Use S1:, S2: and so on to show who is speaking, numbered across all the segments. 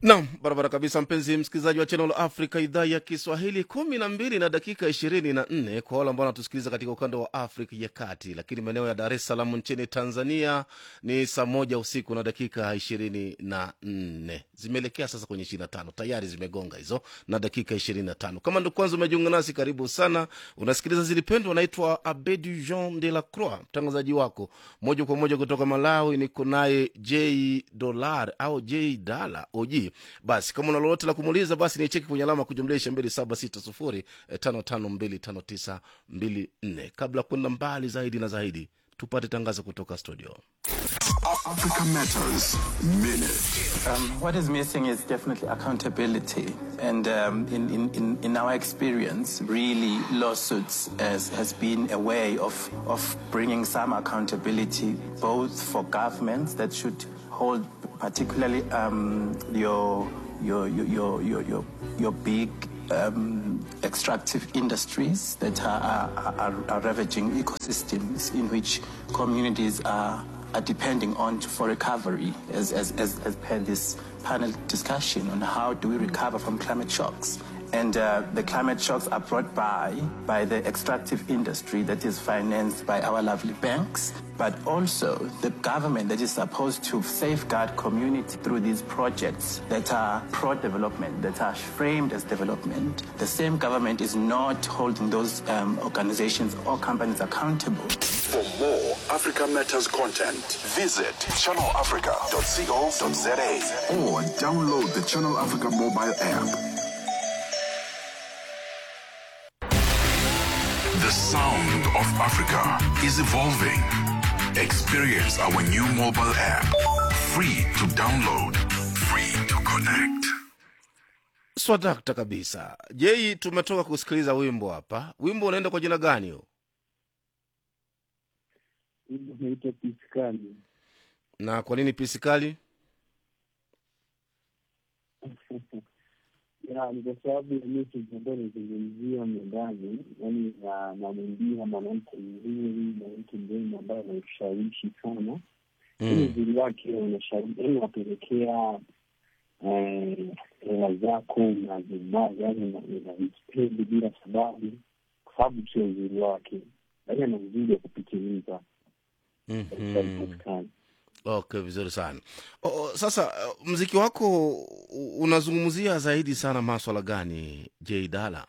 S1: Nam, barabara kabisa, mpenzi msikilizaji wa Channel Africa idhaa ya Kiswahili, kumi na mbili na dakika ishirini na nne kwa wale ambao wanatusikiliza katika ukanda wa Afrika ya Kati, lakini maeneo ya Dar es Salaam nchini Tanzania ni saa moja usiku na dakika ishirini na nne zimeelekea sasa kwenye ishirini na tano tayari zimegonga hizo na dakika ishirini na tano Kama ndo kwanza umejiunga nasi, karibu sana. Unasikiliza Zilipendwa, naitwa Abedu Jean de la Croix, mtangazaji wako moja kwa moja kutoka Malawi. Niko naye J Dolar au J Dala OG basi kama una lolote la kumuuliza basi ni cheki kwenye alama ya kujumlisha mbili saba sita sufuri eh, tano tano mbili tano tisa mbili nne kabla ya kwenda mbali zaidi na zaidi tupate tangazo kutoka studio
S2: Africa Matters Minute.
S3: Um, what is missing is definitely accountability. And um, in, in, in, in our experience, really, lawsuits has, has been a way of, of bringing some accountability, both for governments that should hold, particularly um, your, your, your, your, your, your, your big um, extractive industries that are, are, are, are ravaging ecosystems in which communities are are depending on for recovery as, as, as, as per this panel discussion on how do we recover from climate shocks. And uh, the climate shocks are brought by by the extractive industry that is financed by our lovely banks, but also the government that is supposed to safeguard community through these projects that are pro-development, that are framed as development. The same government is not holding those um, organizations or companies accountable.
S2: For more Africa Matters content, visit channelafrica.co.za or download the Channel Africa mobile app. The sound of Africa is evolving. Experience our new mobile app. Free to download, free to connect.
S1: swadakta kabisa jei tumetoka kusikiliza wimbo hapa wimbo unaenda kwa jina gani huo
S4: Hivyo naitwa piskali.
S1: na kwa nini pisikali
S4: Ya, ni kwa sababu ya message ambayo nizungumzia mwendani, yaani na namwimbia mwanamke mzuri, mwanamke mrembo ambaye anaushawishi sana ili
S1: mm.
S4: uzuri wake unashawishi, yaani unapelekea eh, hela zako unazimaza, yaani unazipendi bila sababu, kwa sababu sio uzuri wake, yaani ana uzuri wa kupitiliza katika
S1: mm-hmm.
S4: Piskali.
S1: okay vizuri sana o, o, sasa uh, mziki wako u- unazungumzia zaidi sana maswala gani j dala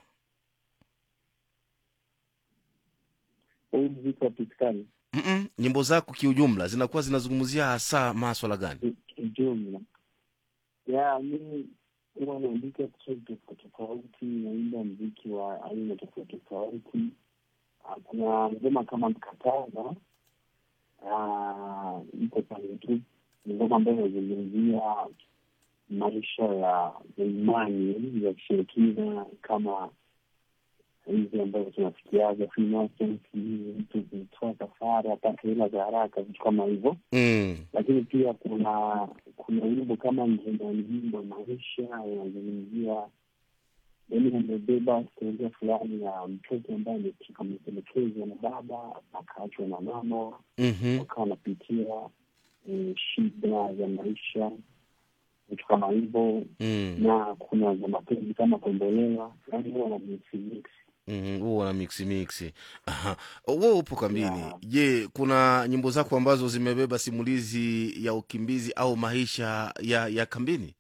S4: Huu mziki wa Piskali
S1: Mm-mm. nyimbo zako kiujumla zinakuwa zinazungumzia hasa maswala gani
S4: kijumla ya mi huwa naandika kusudi tofauti tofauti, naimba mziki wa aina tofauti tofauti. Ah, Kuna ngoma kama Mkataza ah, iko pale YouTube, ni ngoma ambayo inazungumzia maisha ya ya imani za kishirikina kama hizi ambazo tunafikiaga Freemasons, mtu kutoa kafara apate hela za haraka, vitu kama hivyo
S1: mm.
S4: lakini pia kuna kuna wimbo kama njimbo maisha yanazungumzia yaani amebeba historia fulani ya mtoto ambaye ame- ametelekezwa na baba akaachwa na mama
S1: mm-hmm.
S4: wakawa wanapitia eh, shida za maisha vitu kama hivyo
S1: mm.
S4: na kuna za mapenzi kama kombolewa yaani huwa na mix mix
S1: Mm, huo na miksi miksi Aha. wewe upo kambini
S4: Yeah.
S1: je kuna nyimbo zako ambazo zimebeba simulizi ya ukimbizi au maisha ya ya kambini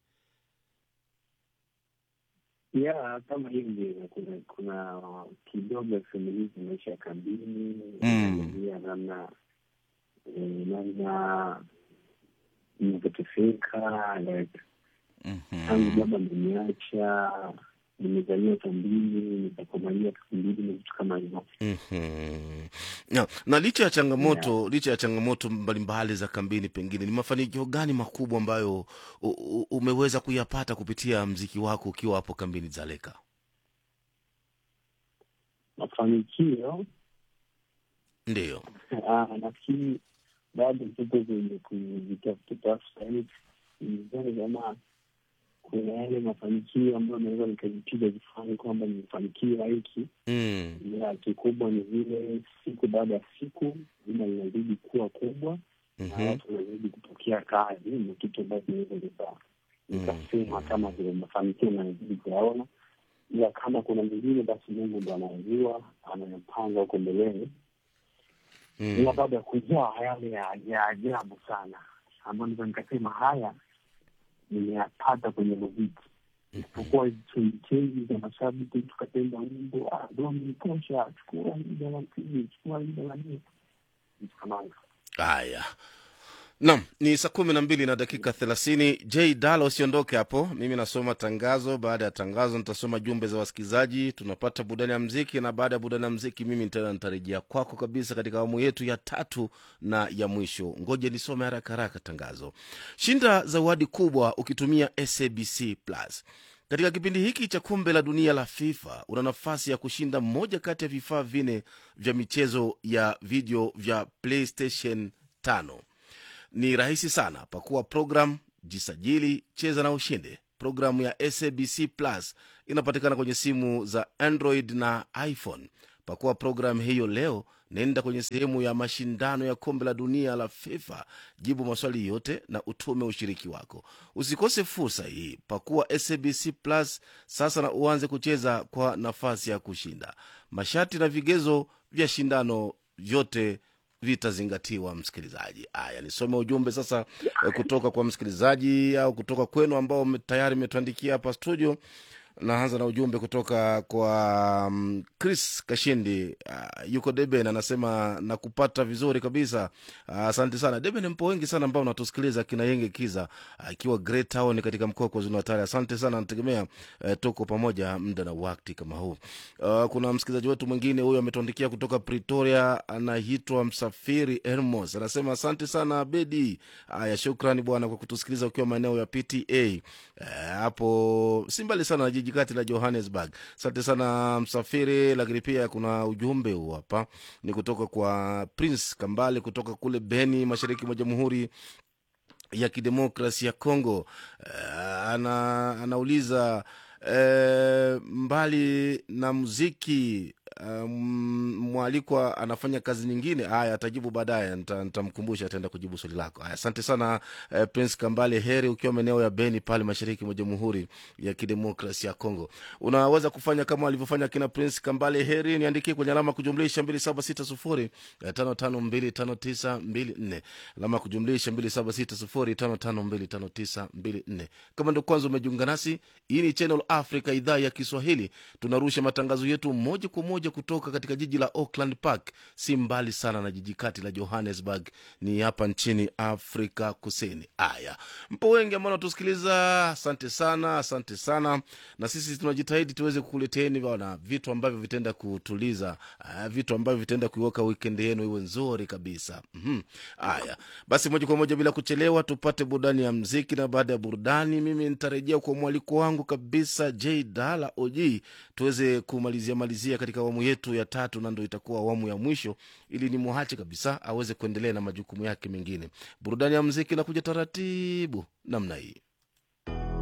S4: ya kama hivi kuna kuna kidogo simulizi maisha ya kambini
S1: Mm.
S4: inaelezea namna eh, namna inavyoteseka like tangu
S1: mm-hmm.
S4: baba ameniacha nimezaliwa kambini nikakomalia kambini na vitu kama hivyo
S1: Mm-hmm. Na, na licha ya changamoto licha ya changamoto mbalimbali za kambini pengine ni mafanikio gani makubwa ambayo u, u, umeweza kuyapata kupitia mziki wako ukiwa hapo kambini zaleka
S4: mafanikio
S1: ndiyo
S4: ah, nafikiri bado tuko kwenye kujitafutafuta yani nizani kama kuna yale mafanikio ambayo naweza nikajipiga kifani kwamba nimefanikiwa hiki
S1: mm.
S4: ila kikubwa ni vile siku baada ya siku jina linazidi kuwa kubwa na
S1: mm-hmm.
S4: watu wanazidi kupokea kazi, ni kitu ambacho inaweza nikasema kama vile mafanikio nazidi kuyaona, ila kama kuna mengine, basi Mungu ndo anayejua, anayepanga huko mbeleni ila baada ya kujaa yale ya ya ajabu sana ambayo naweza nikasema haya nimeyapata kwenye muziki, isipokuwa hizi chemchemi za mashabiki, tukapenda wimbo "Ah, Doni tosha, chukua lida la pili, chukua lida la nne, vitu kama hivyo.
S1: haya nam ni saa kumi na mbili na dakika thelathini j dala usiondoke hapo mimi nasoma tangazo baada ya tangazo nitasoma jumbe za wasikilizaji tunapata burudani ya mziki na baada ya burudani ya mziki mimi tena nitarejea kwako kabisa katika awamu yetu ya tatu na ya mwisho ngoja nisome haraka haraka tangazo shinda zawadi kubwa ukitumia sabc plus katika kipindi hiki cha kombe la dunia la fifa una nafasi ya kushinda moja kati ya vifaa vine vya michezo ya video vya playstation 5 ni rahisi sana pakua program jisajili cheza na ushinde programu ya sabc plus inapatikana kwenye simu za android na iphone pakua programu hiyo leo nenda kwenye sehemu ya mashindano ya kombe la dunia la fifa jibu maswali yote na utume ushiriki wako usikose fursa hii pakua sabc plus sasa na uanze kucheza kwa nafasi ya kushinda masharti na vigezo vya shindano vyote vitazingatiwa msikilizaji aya nisome ujumbe sasa eh, kutoka kwa msikilizaji au kutoka kwenu ambao mme- tayari mmetuandikia hapa studio naanza na ujumbe kutoka kwa um, chris kashindi uh, yuko deben anasema nakupata vizuri kabisa uh, asante sana deben mpo wengi sana ambao natusikiliza kina yenge kiza akiwa uh, great town katika mkoa wa kwazulu natali asante sana nategemea uh, tuko pamoja muda na wakti kama huu uh, kuna msikilizaji wetu mwingine huyo ametuandikia kutoka pretoria anaitwa msafiri hermos anasema asante sana abedi haya shukrani bwana kwa kutusikiliza ukiwa maeneo ya pta Eh, hapo si mbali sana na jiji kati la johannesburg asante sana msafiri lakini pia kuna ujumbe huu hapa ni kutoka kwa prince kambale kutoka kule beni mashariki mwa jamhuri ya kidemokrasi ya congo uh, ana, anauliza uh, mbali na muziki um, mwalikwa anafanya kazi nyingine haya atajibu baadaye nita- nitamkumbusha ataenda kujibu swali lako haya asante sana uh, prince kambale heri ukiwa maeneo ya beni pale mashariki mwa jamhuri ya kidemokrasi ya congo unaweza kufanya kama alivyofanya kina prince kambale heri niandikie kwenye alama kujumlisha 2760 552594 alama kujumlisha 2760 kama ndo kwanza umejiunga nasi hii ni channel africa idhaa ya kiswahili tunarusha matangazo yetu moja kwa moja kutoka katika jiji la auckland park si mbali sana na jiji kati la johannesburg ni hapa nchini afrika kusini aya mpo wengi ambao natusikiliza asante sana asante sana na sisi tunajitahidi tuweze kukuleteni bana vitu ambavyo vitaenda kutuliza uh, vitu ambavyo vitaenda kuiweka weekend yenu iwe nzuri kabisa Mhm. haya basi moja kwa moja bila kuchelewa tupate burudani ya mziki na baada ya burudani mimi nitarejea kwa mwaliko wangu kabisa j dala og tuweze kumalizia malizia katika awamu yetu ya tatu na ndo itakuwa awamu ya mwisho ili ni mwache kabisa aweze kuendelea na majukumu yake mengine burudani ya mziki inakuja taratibu namna hii